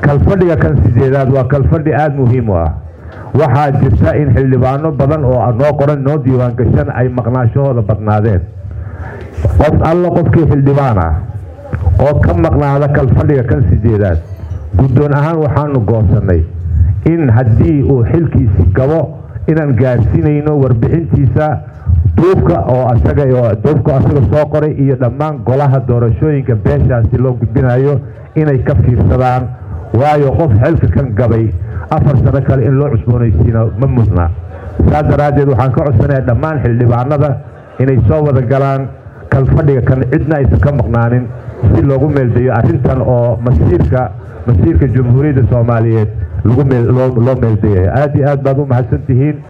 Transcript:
kalfadhiga kan sideedaad waa kalfadhi aada muhiim u ah waxaa jirta in xildhibaano badan oo noo qoran noo diiwaangashan ay maqnaashahooda badnaadeen qof alla qofkii xildhibaan ah oo ka maqnaada kalfadhiga kan sideedaad guddoon ahaan waxaanu goosannay in haddii uu xilkiisi gabo inaan gaarsiinayno warbixintiisa duufka oo asaga duufka asaga soo qoray iyo dhammaan golaha doorashooyinka beeshaasi loo gudbinayo inay ka fiirsadaan waayo qof xilka kan gabay afar sano kale in loo cusboonaysiino ma mudna saas daraaddeed waxaan ka codsanaya dhammaan xildhibaanada inay soo wada galaan kalfadhiga kan cidna aysan ka maqnaanin si loogu meeldayo arrintan oo masiirka masiirka jamhuuriyadda soomaaliyeed loo meeldayahay aada iyo aad baad u mahadsan tihiin